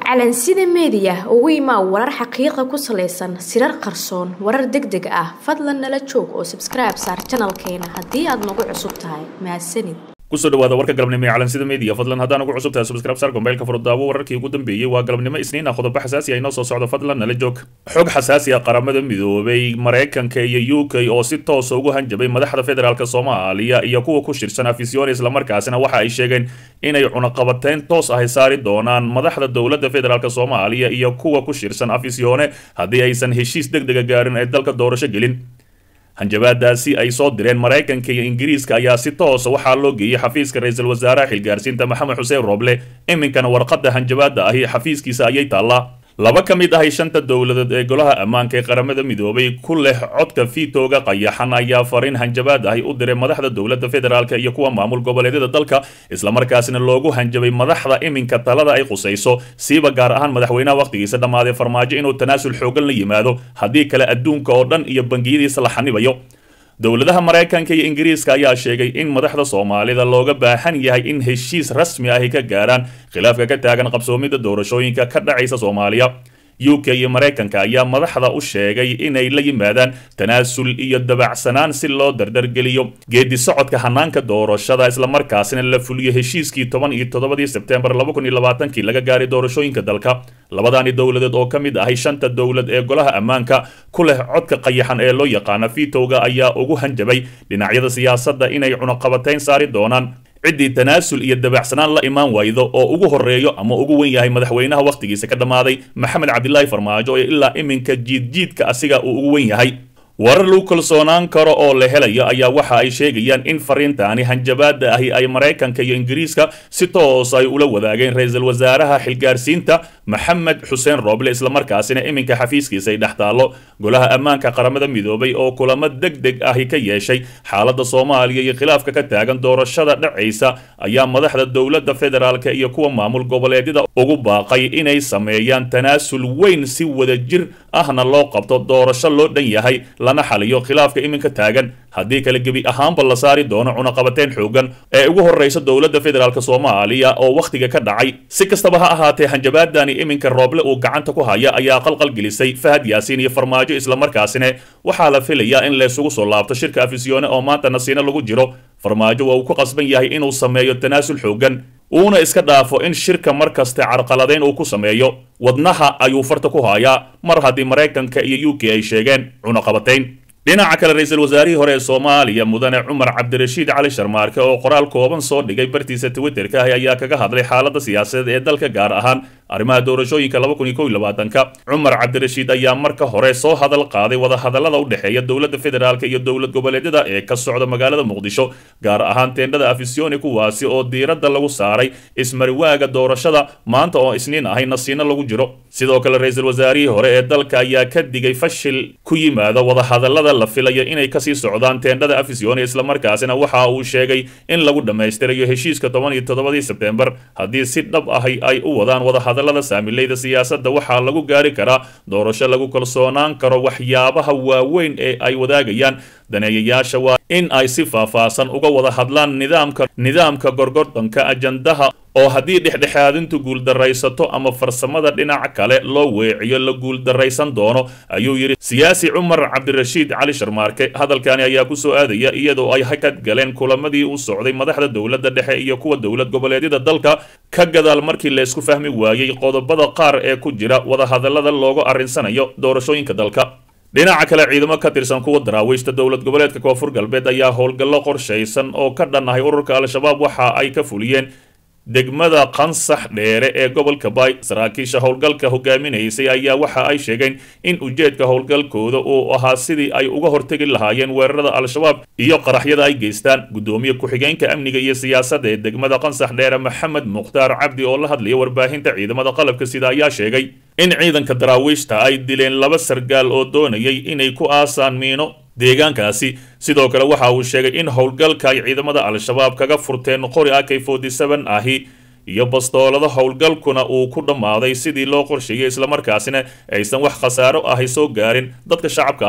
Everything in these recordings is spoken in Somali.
calansida meediya ugu imaa warar xaqiiqa ku salaysan sirar qarsoon warar deg deg ah fadlan nala joog oo sabskribe saar janalkeena haddii aad nagu cusub tahay mahadsanid kusoo dhawaada warka galabnimo ee calansida media fadlan haddaan ugu cusub tahay subscribe sar gombeylka furdaawo wararkii ugu dambeeyey waa galabnimo isniin ah qodobo xasaasi ah inoo soo socdo fadlan nala joog xog xasaasi ah qaramada midoobay maraykanka iyo u k oo si toosa ugu hanjabay madaxda federaalk soomaaliya iyo kuwa ku shirsan afisyoon islamarkaasina waxa ay sheegeen inay cunaqabateyn toos ahy saari doonaan madaxda dowladda federaalk soomaaliya iyo kuwa ku shirsan afisyoone haddii aysan heshiis deg dega gaarin ay dalka doorasho gelin hanjabaadaasi ay soo direen maraykanka iyo ingiriiska ayaa si toosa waxaa loo geeyey xafiiska ra-iisul wasaaraha xilgaarsiinta maxamed xuseen rooble iminkana warqadda hanjabaada ahi xafiiskiisa ayay taallaa laba ka mid ahay shanta dowladood ee golaha ammaanka ee qaramada midoobay ku leh codka fiitooga qayaxan ayaa fariin hanjabaad ahi u diray madaxda dowladda federaalk iyo kuwa maamul goboleedyada dalka islamarkaasina loogu hanjabay madaxda iminka talada ay qusayso siiba gaar ahaan madaxweynaha wakhtigiisa dhammaaday farmaajo inuu tanaasul xoogan la yimaado haddii kale adduunka oo dhan iyo bangiyadiisa la xanibayo dowladaha maraykanka iyo ingiriiska ayaa sheegay in madaxda soomaalida looga baahan yahay in heshiis rasmi ahi ka gaaraan khilaafka ka taagan qabsoomidda doorashooyinka ka dhacaysa soomaaliya u k iyo maraykanka ayaa madaxda u sheegay inay la yimaadaan tanaasul iyo dabacsanaan si loo dardargeliyo geedi socodka hanaanka doorashada islamarkaasina la fuliyo heshiiskii toban iyo toddobadii sebtembar laba kun iyo labaatankii laga gaaray doorashooyinka dalka labadaani dowladeed oo ka mid ahay shanta dowlad ee golaha ammaanka ku leh codka qayaxan ee loo yaqaana vitowga ayaa ugu hanjabay dhinacyada siyaasadda inay cunaqabateyn saari doonaan ciddii tanaasul iyo dabacsanaan la imaan waydo oo ugu horeeyo ama ugu wen yahay madaxweynaha wakhtigiisa ka dhammaaday maxamed cabdilaahi farmaajo ee ilaa iminka jiidjiidka asiga uu ugu wen yahay warar lagu kalsoonaan karo oo la helayo ayaa waxa ay sheegayaan in fariintaani hanjabaada ahi ay maraykanka iyo ingiriiska si toos ay ula wadaageen ra-iisul wasaaraha xilgaarsiinta maxamed xuseen rooble islamarkaasina iminka xafiiskiisa ay dhex taallo golaha ammaanka qaramada midoobay oo kulamo deg deg ahi ka yeeshay xaaladda soomaaliya iyo khilaafka ka taagan doorashada dhacaysa ayaa madaxda dowladda federaalk iyo kuwa maamul goboleedyada ugu baaqay inay sameeyaan tanaasul weyn si wadajir ahna loo qabto doorasho loo dhan yahay lana xaliyo khilaafka iminka taagan haddii kale gebi ahaanba la saari doono cunaqabateyn xoogan ee ugu horreysa dowladda federaalk soomaaliya oo wakhtiga ka dhacay si kastaba ha ahaatee hanjabaadani iminka rooble uu gacanta ku haya ayaa qalqal gelisay fahad yaasiin iyo farmaajo islamarkaasina waxaa la filayaa in laysugu soo laabto shirka afisyoone oo maanta nasiino lagu jiro farmaajo waa uu ku qasban yahay inuu sameeyo tanaasul xoogan uuna iska dhaafo in shirka mar kaste carqaladeyn uu ku sameeyo wadnaha ayuu farta ku hayaa mar haddii maraykanka iyo u k ay sheegeen cunaqabateyn dhinaca kale ra-iisul wasaarihii hore ee soomaaliya mudane cumar cabdirashiid cali sharmaarke oo qoraal kooban soo dhigay bartiisa twitterka ah ayaa kaga hadlay xaaladda siyaasadeed ee dalka gaar ahaan arrimaha doorashooyinka laba kun iyo kow iyo labaatanka cumar cabdirashiid ayaa marka hore soo hadal qaaday wadahadallada u dhexeeya dowladda federaalk iyo dowlad goboleedyada ee ka socda magaalada muqdisho gaar ahaan teendhada afisyooni kuwaasi oo diiradda lagu saaray ismariwaaga doorashada maanta oo isniin ahay nasiino lagu jiro sidoo kale ra-iisul wasaarihii hore ee dalka ayaa ka digay fashil ku yimaada wadahadallada la filayo inay kasii socdaan teendhada afisyooni islamarkaasina waxa uu sheegay in lagu dhammaystirayo heshiiska toban iyo toddobadii sebtembar haddii si dhab ahi ay u wadaan wadahadallada saamileyda siyaasadda waxaa lagu gaari karaa doorasho lagu kalsoonaan karo waxyaabaha waaweyn ee ay wadaagayaan daneeyayaasha waa in ay si faahfaahsan uga wada hadlaan nidaamka nidaamka gorgordonka ajandaha oo haddii dhexdhexaadintu guuldaraysato ama farsamada dhinac kale loo weeciyo la guuldaraysan doono ayuu yidhi siyaasi cumar cabdirashiid cali sharmaarke hadalkani ayaa kusoo aadaya iyadoo ay hakad galeen kulamadii u socday madaxda dowladda dhexe iyo kuwa dowlad goboleedyada dalka ka gadaal markii laysku fahmi waayey qodobada qaar ee ku jira wadahadallada loogu arrinsanayo doorashooyinka dalka dhinaca kale ciidamo ka tirsan kuwa daraawiishta dowlad goboleedka koonfur galbeed ayaa howlgallo qorshaysan oo ka dhan ahay ururka al-shabaab waxa ay ka fuliyeen degmada qansax dheere ee gobolka baay saraakiisha howlgalka hogaaminaysay ayaa waxa ay sheegeen in ujeedka howlgalkooda uu ahaa sidii ay uga hortegi lahaayeen weerarada al-shabaab iyo qaraxyada ay geystaan guddoomiye ku-xigeenka amniga iyo siyaasadda ee degmada qansax dheere maxamed mukhtaar cabdi oo la hadlaya warbaahinta ciidamada qalabka sida ayaa sheegay in ciidanka daraawiishta ay dileen laba sargaal oo doonayay inay ku aasaan miino deegaankaasi sidoo kale waxa uu sheegay in howlgalka ay ciidamada al-shabaab kaga furteen qori ak forty seven ahi iyo bastoolada howlgalkuna uu ku dhammaaday sidii loo qorsheeyey islamarkaasina aysan wax khasaaro ahi soo gaarin dadka shacabka ahi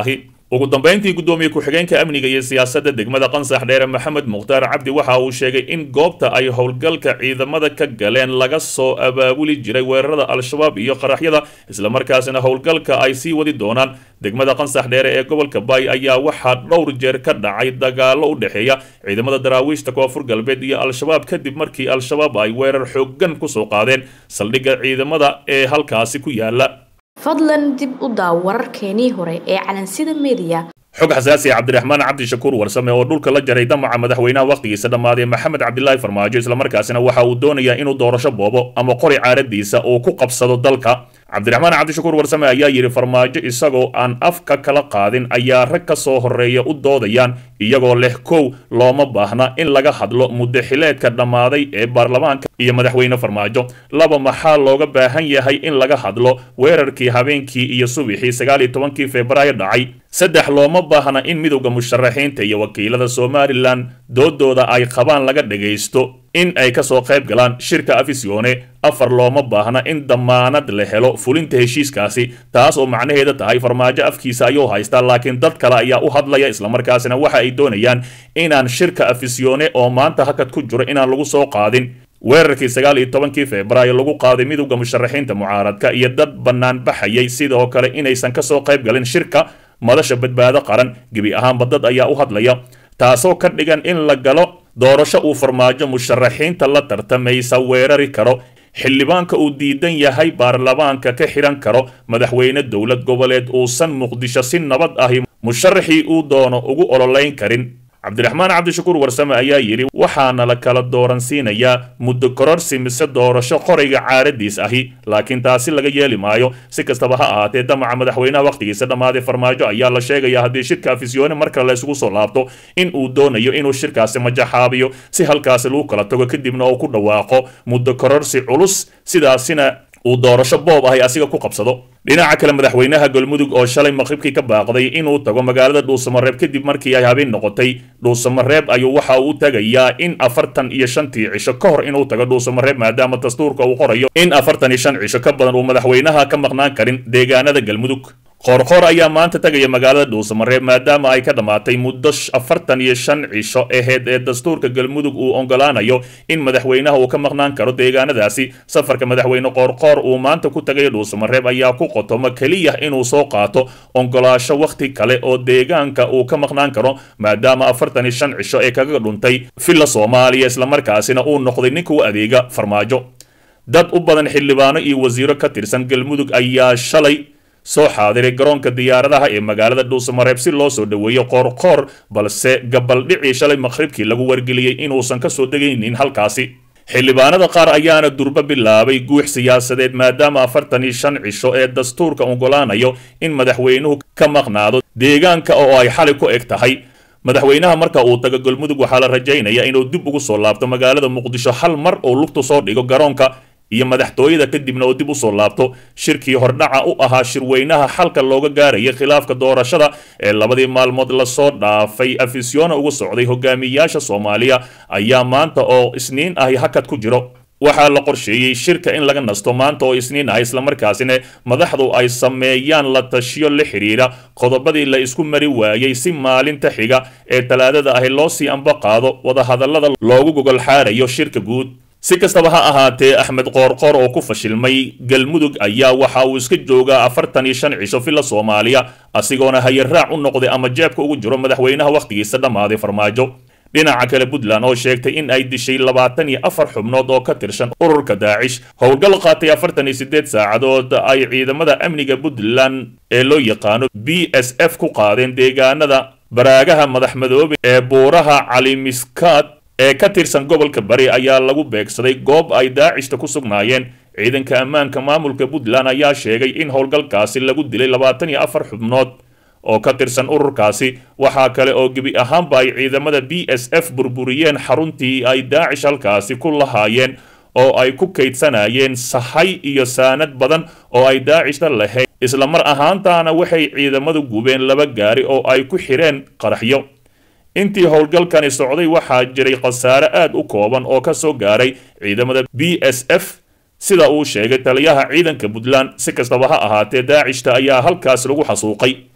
ugu dambeyntii guddoomiye ku-xigeenka amniga iyo siyaasadda degmada qansax dheere maxamed mukhtaar cabdi waxa uu sheegay in goobta ay howlgalka ciidamada ka galeen laga soo abaabuli jiray weerarada al-shabaab iyo qaraxyada islamarkaasina howlgalka ay sii wadi doonaan degmada qansax dheere ee gobolka baay ayaa waxaa dhowr jeer ka dhacay dagaalo u dhexeeya ciidamada daraawiishta koonfur galbeed iyo al-shabaab kadib markii al-shabaab ay weerar xoogan kusoo qaadeen saldhigga ciidamada ee halkaasi ku yaala fadlan dib u daaw wararkeenii hore ee calansida mediya xog xasaasi cabdiraxmaan cabdishakuur warsame oo dhulka la jaray damaca madaxweynaha wakhtigiisa dhammaaday maxamed cabdilaahi farmaajo islamarkaasina waxa uu doonayaa inuu doorasho boobo ama qori caaradiisa uu ku qabsado dalka cabdiraxmaan cabdishakuur warsame ayaa yidhi farmaajo isagoo aan afka kala qaadin ayaa rag ka soo horreeya u doodayaan iyagoo leh kow looma baahna in laga hadlo muddaxileedka dhammaaday ee baarlamaanka iyo madaxweyne farmaajo laba maxaa looga baahan yahay in laga hadlo weerarkii habeenkii iyo subixii sagaal iyo tobankii febraayo dhacay saddex looma baahna in midowda musharaxiinta iyo wakiilada somalilan doodooda ay qabaan laga dhagaysto in ay kasoo qayb galaan shirka afisyoone afar looma baahna in damaanad la helo fulinta heshiiskaasi taas oo macnaheeda tahay farmaajo afkiisa ayuu haystaa laakiin dad kale ayaa u hadlaya islamarkaasina waxa ay doonayaan inaan shirka afisyoone oo maanta hakad ku jiro inaan lagu soo qaadin weerarkii sagaal iyo tobankii febraayo lagu qaaday midowda musharaxiinta mucaaradka iyo dad bannaan baxayay sidoo kale inaysan kasoo qayb galin shirka madasha badbaado qaran gebi ahaanba dad ayaa u hadlaya taasoo ka dhigan in la galo doorasho uu farmaajo musharaxiinta la tartamaysa weerari karo xildhibaanka uu diidan yahay baarlamaanka ka xihan karo madaxweyne dowlad goboleed uusan muqdisho si nabad ahi musharaxii uu doono ugu ololeyn karin cabdiraxmaan cabdishakuur warsame ayaa yidhi waxaana la kala dooransiinayaa muddo kororsi mise doorasho qorayga caaradiis ahi laakiin taasi laga yeeli maayo si kastaba ha ahaatee damaca madaxweynaha wakhtigiisa dhammaaday farmaajo ayaa la sheegaya haddii shirka afisyoone markale la isugu soo laabto in uu doonayo inuu shirkaasi majaxaabiyo si halkaasi lagu kala tago kadibna uu ku dhawaaqo muddo kororsi culus sidaasina uu doorasho boob ahay asiga ku qabsado dhinaca kale madaxweynaha galmudug oo shalay maqribkii ka baaqday inuu tago magaalada dhuusamareeb kadib markii ay habeen noqotay dhuusamareeb ayuu waxa uu tagayaa in afartan iyo shantii cisho ka hor inuu tago dhuusamareeb maadaama dastuurka uu qorayo in afartan iyo shan cisho ka badan uu madaxweynaha ka maqnaan karin deegaanada galmudug qoorqoor ayaa maanta tagaya magaalada dhuusamareeb maadaama ay ka dhammaatay muddo afartan iyo shan cisho aheyd ee dastuurka galmudug uu ogolaanayo in madaxweynaha uu ka maqnaan karo deegaanadaasi safarka madaxweyne qoorqoor uu maanta ku tagaya dhuusamareeb ayaa ku qotomo keliya inuu soo qaato ogolaasho wakhti kale oo deegaanka uu ka maqnaan karo maadaama afartan iyo shan cisho ee kaga dhuntay villa soomaaliya islamarkaasina uu noqday ninka u adeega farmaajo dad u badan xildhibaano iyo wasiiro ka tirsan galmudug ayaa shalay soo xaadiray garoonka diyaaradaha ee magaalada dhuusamareeb si loo soo dhoweeyo qoorqoor balse gabaldhicii shalay maqhribkii lagu wargeliyey inuusan ka soo degaynin halkaasi xildhibaanada qaar ayaana durbo bilaabay guux siyaasadeed maadaama afartan iyo shan cisho ee dastuurka ogolaanayo in madaxweynuhu ka maqnaado deegaanka oo ay xali ku eg tahay madaxweynaha marka uu tago galmudug waxaa la rajaynayaa inuu dib ugu soo laabto magaalada muqdisho hal mar oo lugtu soo dhigo garoonka iyo madaxtooyada kadibna oo dib u soo laabto shirkii hordhaca u ahaa shirweynaha xalka looga gaarayay khilaafka doorashada ee labadii maalmood lasoo dhaafay afisyoona ugu socday hogaamiyayaasha soomaaliya ayaa maanta oo isniin ahi hakad ku jiro waxaa la qorsheeyey shirka in laga nasto maanta oo isniin ah islamarkaasina madaxdu ay sameeyaan la tashiyo la xidhiira qodobadii la isku mari waayey si maalinta xiga ee talaadada ahi loo sii amba qaado wadahadallada loogu gogol xaarayo shirka guud si kastaba ha ahaatee axmed qoorqoor oo ku fashilmay galmudug ayaa waxa uu iska joogaa afartan iyo shan cisho villa soomaaliya asigoona hayaraac u noqday ama jeebka ugu jiro madaxweynaha wakhtigiisa dhammaaday farmaajo dhinaca kale puntland oo sheegtay in ay dishay labaatan iyo afar xubnood oo ka tirsan ururka daacish howlgal qaatay afartan iyo siddeed saacadood ay ciidamada amniga puntland ee loo yaqaano b s f ku qaadeen deegaanada baraagaha madaxmadoobe ee buuraha calimiskaad ee ka tirsan gobolka bari ayaa lagu beegsaday goob ay daacishta ku sugnaayeen ciidanka ammaanka maamulka puntland ayaa sheegay in howlgalkaasi lagu dilay labaatan iyo afar xubnood oo ka tirsan ururkaasi waxaa kale oo gebi ahaanba ay ciidamada b s f burburiyeen xaruntii ay daacish halkaasi ku lahaayeen oo ay ku kaydsanayeen sahay iyo saanad badan oo ay daacishta lahayd isla mar ahaantaana waxay ciidamadu gubeen laba gaari oo ay ku xidheen qaraxyo intii howlgalkani socday waxaa jiray khasaare aad u kooban oo ka soo gaaray ciidamada b s f sida uu sheegay taliyaha ciidanka puntland si kastaba ha ahaatee daacishta ayaa halkaas lagu xasuuqay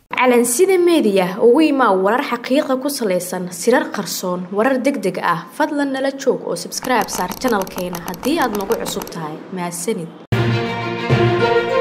calansida meediya ugu imaa warar xaqiiqa ku salaysan sirar qarsoon warar deg deg ah fadlan nala joog oo sabskribe saar janalkeena haddii aad nagu cusub tahay mahadsanid